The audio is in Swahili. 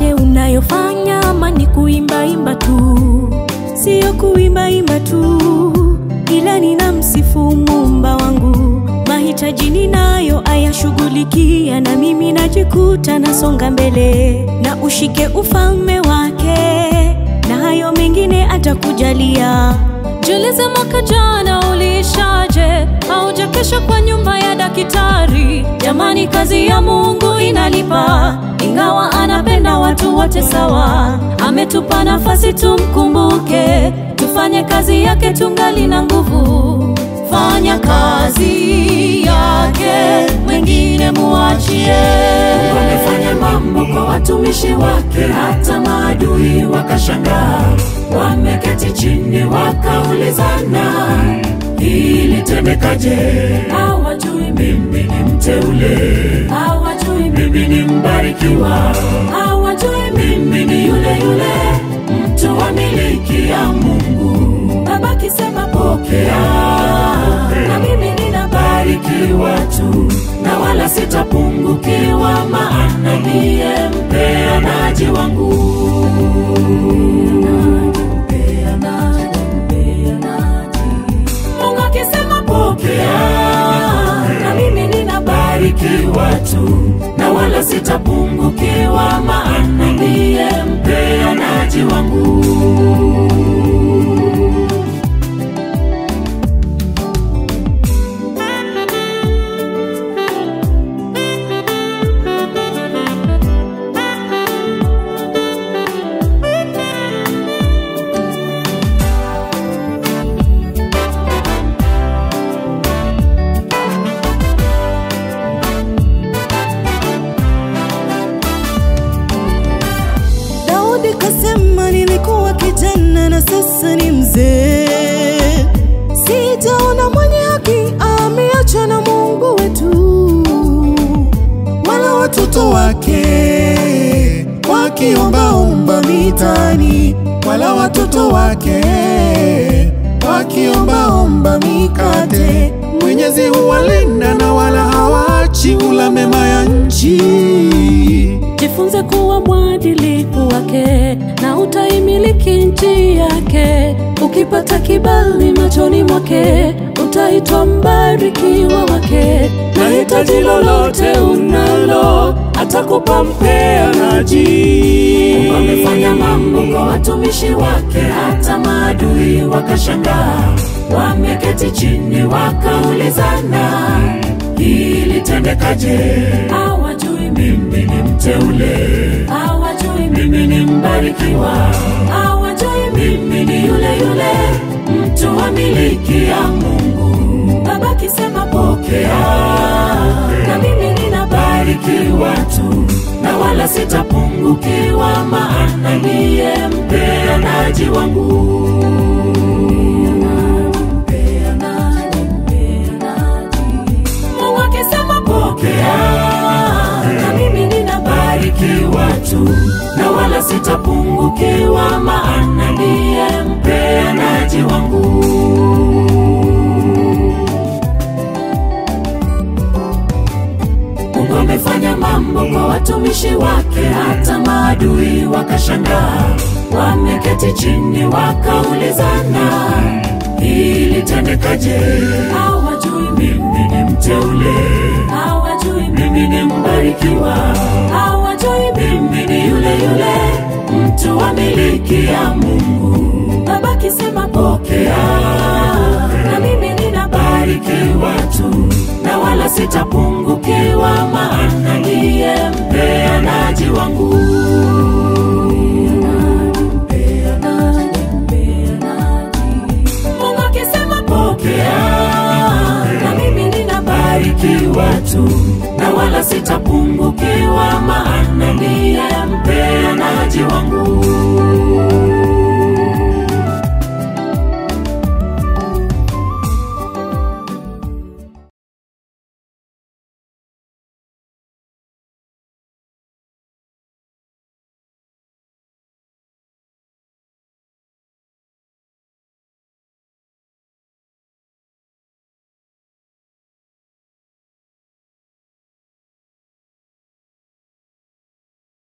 yote unayofanya ama ni kuimbaimba tu siyo kuimbaimba tu ila nina msifu muumba wangu mahitaji ninayo ayashughulikia na mimi najikuta nasonga mbele na ushike ufalme wake na hayo mengine atakujalia Jiulize mwaka jana uliishaje? Haujakesha kwa nyumba ya daktari. Jamani, kazi ya Mungu inalipa, ingawa anapenda watu wote sawa. Ametupa nafasi tumkumbuke, tufanye kazi yake tungali na nguvu. Fanya kazi yake, mwingine muachie. Wamefanya mambo kwa watumishi wake, hata maadui wakashangaa. Wameketi chini wakaulizana, ilitendekaje? Hawajui Mimi ni mteule, hawajui mimi ni mbarikiwa, hawajui mimi ni yule yule mtu wa miliki ya Mungu. Baba kisema Pokea, na mimi nina barikiwa tu na wala sitapungukiwa, maana ndiye mpeanaji wangu. Mungu akisema Pokea, na mimi nina barikiwa tu na wala sitapungukiwa, maana ndiye mpeanaji wangu. Daudi kasema nilikuwa kijana na sasa ni mzee, sijaona mwenye haki ameachwa na Mungu wetu, wala watoto wake wakiombaomba mitaani, wala watoto wake wakiombaomba mikate. Mwenyezi huwalinda na wala hawaachi ula mema ya nchi. jifunze kuwa mwadilifu wake na utaimiliki nchi yake. Ukipata kibali machoni mwake utaitwa mbarikiwa wake, na hitaji lolote unalo atakupa mpeanaji. Wamefanya mambo kwa watumishi wake, hata maadui wakashangaa. Wameketi chini wakaulizana, ilitendekaje? hawajui Mimi ni mteule, hawajui mimi ni mbarikiwa, hawajui mimi ni yule yule mtu wa miliki ya Mungu. Baba kisema Pokea, na mimi nina barikiwa tu na wala sitapungukiwa, maana ndiye mpeanaji wangu. Mungu akisema Pokea, na mimi nina barikiwa tu na wala sitapungukiwa, maana ndiye mpeanaji wangu. Mungu amefanya mambo kwa watumishi wake, hata maadui wakashangaa. Wameketi chini wakaulizana, ilitendekaje? hawajui Mimi ni mteule, hawajui mimi ni mbarikiwa, hawajui mimi ni yule yule mtu wa miliki ya Mungu. Baba kisema Pokea, na mimi nina barikiwa tu na wala sitapungukiwa, maana ndiye mpeanaji wangu. Mungu akisema Pokea, na mimi nina barikiwa tu na wala sitapungukiwa, maana ndiye mpeanaji wangu.